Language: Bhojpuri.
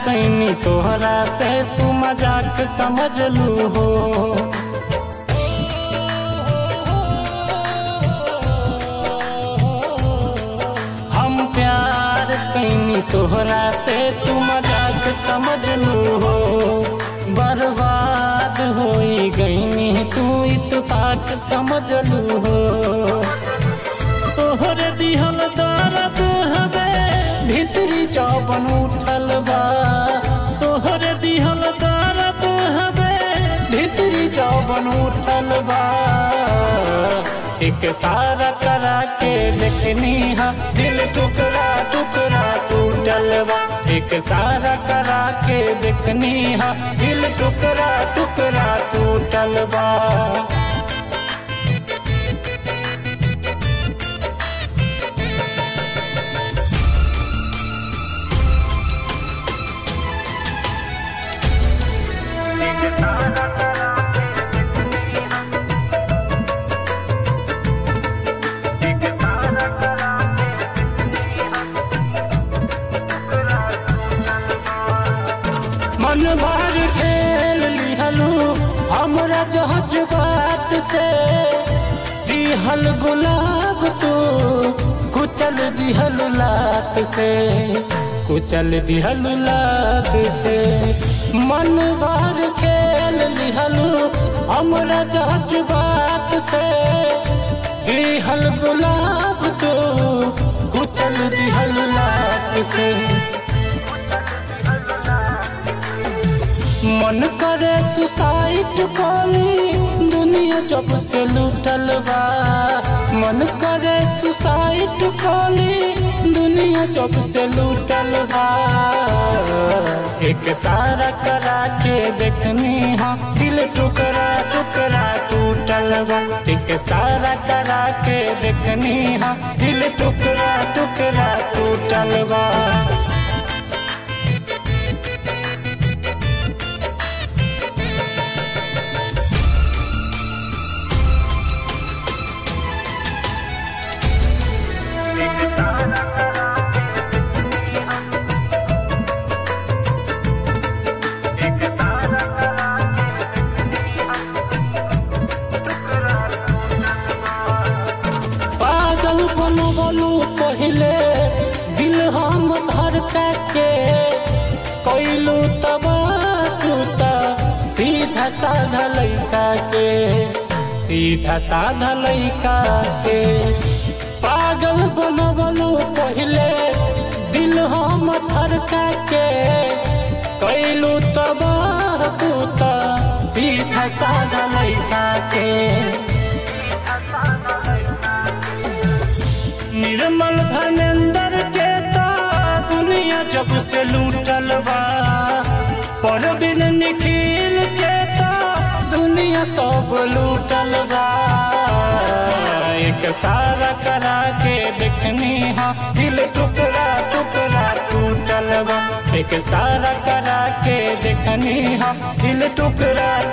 कैनी तोहरा से तू मजाक समझ लू हो हम प्यार कैनी तोहरा से तू मजाक समझ लू हो बर्बाद होई गईनी तू इतफाक समझ लू हो तोहरे दिहल दर्द हवे भीतरी जौबन उठल बा तोहरे दिहल दर्द हवे भीतरी जौबन उठल बा एक सारा करा के देखनी हा दिल टुकड़ा टुकड़ा टूटल बा एक सारा करा के देखनी हा दिल टुकड़ा टुकड़ा टूटल बा मन भर खेल लिहलू हमरा जहज बात से दिहल गुलाब तू कुचल दिहल लात से कुचल दिहल लात से मन भर खेल लिहलू हमरा जहज बात से दिहल गुलाब तू कुचल दिहल लात से मन करे सुसाइड कॉली दुनिया जब से लूटल बा मन करे सुसाइड कॉली दुनिया जब से लूटल बा एक सारा करा के देखनी हा दिल टुकड़ा टुकड़ा टूटल बा एक सारा करा के देखनी हा दिल टुकड़ा टुकड़ा टूटल बा पागल बनो बोलू पहले दिल हम धड़का के कैलू तब टूटा सीधा साधा लैका के सीधा साधा लैका के पागल बनो बोलू पहले दिल हम धड़का के कैलू तब टूटा सीधा साधा लैका के निर्मल धर्मेंद्र के ता दुनिया जब से लूटल बा परवीन निखिल के ता दुनिया सब लूटल बा एक सारा करा के देखनी हा दिल टुकड़ा टुकड़ा टूटल बा एक सारा करा के देखनी हा दिल टुकड़ा